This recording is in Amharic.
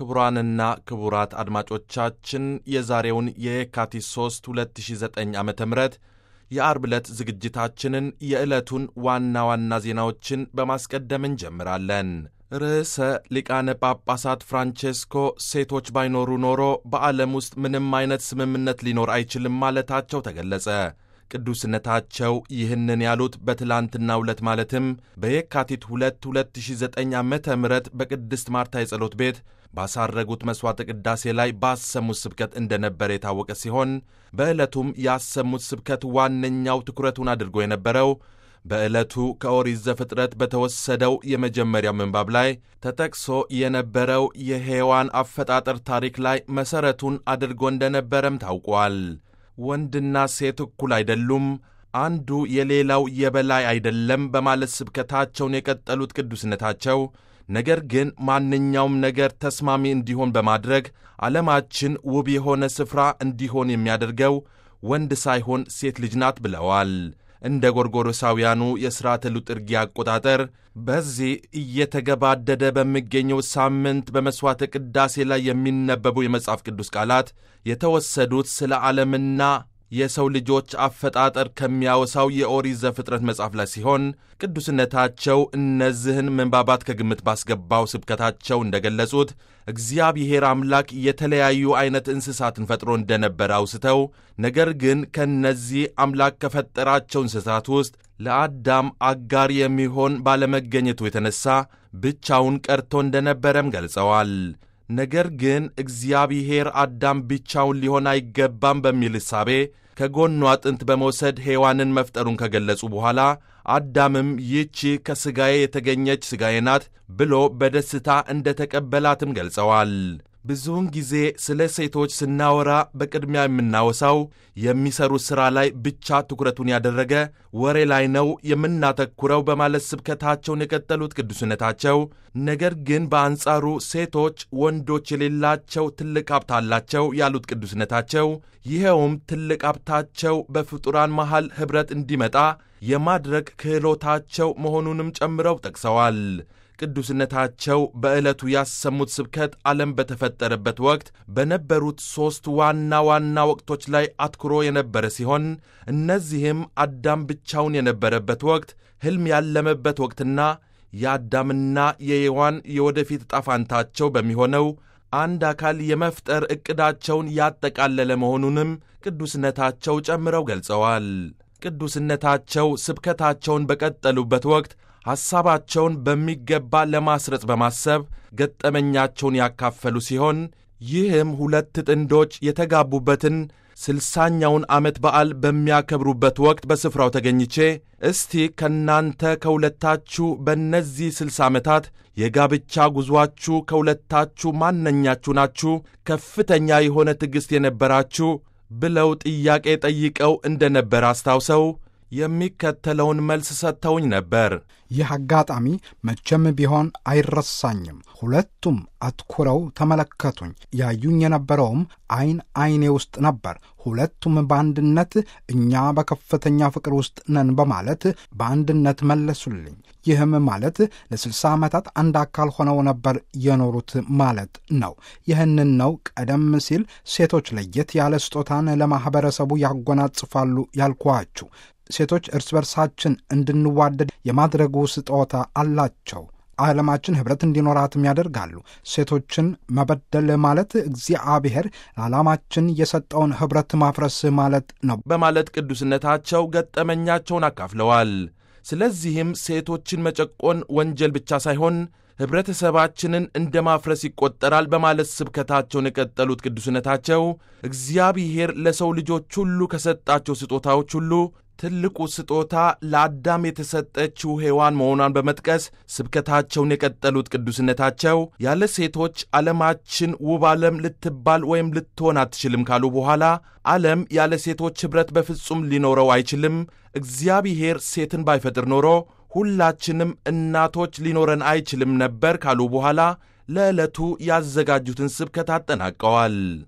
ክቡራንና ክቡራት አድማጮቻችን የዛሬውን የየካቲት 3 2009 ዓ ም የአርብ ዕለት ዝግጅታችንን የዕለቱን ዋና ዋና ዜናዎችን በማስቀደም እንጀምራለን። ርዕሰ ሊቃነ ጳጳሳት ፍራንቼስኮ ሴቶች ባይኖሩ ኖሮ በዓለም ውስጥ ምንም አይነት ስምምነት ሊኖር አይችልም ማለታቸው ተገለጸ። ቅዱስነታቸው ይህንን ያሉት በትላንትናው ዕለት ማለትም በየካቲት 2 2009 ዓ ም በቅድስት ማርታ የጸሎት ቤት ባሳረጉት መሥዋዕተ ቅዳሴ ላይ ባሰሙት ስብከት እንደነበረ የታወቀ ሲሆን በዕለቱም ያሰሙት ስብከት ዋነኛው ትኩረቱን አድርጎ የነበረው በዕለቱ ከኦሪት ዘፍጥረት በተወሰደው የመጀመሪያው ምንባብ ላይ ተጠቅሶ የነበረው የሔዋን አፈጣጠር ታሪክ ላይ መሠረቱን አድርጎ እንደነበረም ታውቋል። ወንድና ሴት እኩል አይደሉም፣ አንዱ የሌላው የበላይ አይደለም በማለት ስብከታቸውን የቀጠሉት ቅዱስነታቸው ነገር ግን ማንኛውም ነገር ተስማሚ እንዲሆን በማድረግ ዓለማችን ውብ የሆነ ስፍራ እንዲሆን የሚያደርገው ወንድ ሳይሆን ሴት ልጅ ናት ብለዋል። እንደ ጎርጎሮሳውያኑ የሥርዓተ ሉጥርጊያ አቆጣጠር በዚህ እየተገባደደ በሚገኘው ሳምንት በመሥዋዕተ ቅዳሴ ላይ የሚነበቡ የመጽሐፍ ቅዱስ ቃላት የተወሰዱት ስለ ዓለምና የሰው ልጆች አፈጣጠር ከሚያወሳው የኦሪት ዘፍጥረት መጽሐፍ ላይ ሲሆን ቅዱስነታቸው እነዚህን ምንባባት ከግምት ባስገባው ስብከታቸው እንደገለጹት እግዚአብሔር አምላክ የተለያዩ ዐይነት እንስሳትን ፈጥሮ እንደነበረ አውስተው ነገር ግን ከእነዚህ አምላክ ከፈጠራቸው እንስሳት ውስጥ ለአዳም አጋር የሚሆን ባለመገኘቱ የተነሣ ብቻውን ቀርቶ እንደነበረም ገልጸዋል። ነገር ግን እግዚአብሔር አዳም ብቻውን ሊሆን አይገባም በሚል እሳቤ ከጎኗ አጥንት በመውሰድ ሔዋንን መፍጠሩን ከገለጹ በኋላ አዳምም ይህቺ ከሥጋዬ የተገኘች ሥጋዬ ናት ብሎ በደስታ እንደ ተቀበላትም ገልጸዋል። ብዙውን ጊዜ ስለ ሴቶች ስናወራ በቅድሚያ የምናወሳው የሚሰሩት ሥራ ላይ ብቻ ትኩረቱን ያደረገ ወሬ ላይ ነው የምናተኩረው በማለት ስብከታቸውን የቀጠሉት ቅዱስነታቸው፣ ነገር ግን በአንጻሩ ሴቶች ወንዶች የሌላቸው ትልቅ ሀብት አላቸው ያሉት ቅዱስነታቸው፣ ይኸውም ትልቅ ሀብታቸው በፍጡራን መሃል ኅብረት እንዲመጣ የማድረግ ክህሎታቸው መሆኑንም ጨምረው ጠቅሰዋል። ቅዱስነታቸው በዕለቱ ያሰሙት ስብከት ዓለም በተፈጠረበት ወቅት በነበሩት ሦስት ዋና ዋና ወቅቶች ላይ አትኩሮ የነበረ ሲሆን እነዚህም አዳም ብቻውን የነበረበት ወቅት፣ ሕልም ያለመበት ወቅትና የአዳምና የሔዋን የወደፊት ዕጣ ፈንታቸው በሚሆነው አንድ አካል የመፍጠር ዕቅዳቸውን ያጠቃለለ መሆኑንም ቅዱስነታቸው ጨምረው ገልጸዋል። ቅዱስነታቸው ስብከታቸውን በቀጠሉበት ወቅት ሐሳባቸውን በሚገባ ለማስረጽ በማሰብ ገጠመኛቸውን ያካፈሉ ሲሆን ይህም ሁለት ጥንዶች የተጋቡበትን ስልሳኛውን ዓመት በዓል በሚያከብሩበት ወቅት በስፍራው ተገኝቼ እስቲ ከእናንተ ከሁለታችሁ በእነዚህ ስልሳ ዓመታት የጋብቻ ጉዞአችሁ ከሁለታችሁ ማነኛችሁ ናችሁ ከፍተኛ የሆነ ትዕግሥት የነበራችሁ ብለው ጥያቄ ጠይቀው እንደነበር አስታውሰው የሚከተለውን መልስ ሰጥተውኝ ነበር። ይህ አጋጣሚ መቼም ቢሆን አይረሳኝም። ሁለቱም አትኩረው ተመለከቱኝ። ያዩኝ የነበረውም ዐይን ዐይኔ ውስጥ ነበር። ሁለቱም በአንድነት እኛ በከፍተኛ ፍቅር ውስጥ ነን በማለት በአንድነት መለሱልኝ። ይህም ማለት ለስልሳ ዓመታት አንድ አካል ሆነው ነበር የኖሩት ማለት ነው። ይህንን ነው ቀደም ሲል ሴቶች ለየት ያለ ስጦታን ለማኅበረሰቡ ያጎናጽፋሉ ያልኳችሁ። ሴቶች እርስ በርሳችን እንድንዋደድ የማድረጉ ስጦታ አላቸው። ዓለማችን ኅብረት እንዲኖራትም ያደርጋሉ። ሴቶችን መበደል ማለት እግዚአብሔር ለዓላማችን የሰጠውን ኅብረት ማፍረስ ማለት ነው በማለት ቅዱስነታቸው ገጠመኛቸውን አካፍለዋል። ስለዚህም ሴቶችን መጨቆን ወንጀል ብቻ ሳይሆን ኅብረተሰባችንን እንደ ማፍረስ ይቆጠራል በማለት ስብከታቸውን የቀጠሉት ቅዱስነታቸው እግዚአብሔር ለሰው ልጆች ሁሉ ከሰጣቸው ስጦታዎች ሁሉ ትልቁ ስጦታ ለአዳም የተሰጠችው ሔዋን መሆኗን በመጥቀስ ስብከታቸውን የቀጠሉት ቅዱስነታቸው ያለ ሴቶች ዓለማችን ውብ ዓለም ልትባል ወይም ልትሆን አትችልም ካሉ በኋላ ዓለም ያለ ሴቶች ኅብረት በፍጹም ሊኖረው አይችልም። እግዚአብሔር ሴትን ባይፈጥር ኖሮ ሁላችንም እናቶች ሊኖረን አይችልም ነበር ካሉ በኋላ ለዕለቱ ያዘጋጁትን ስብከት አጠናቀዋል።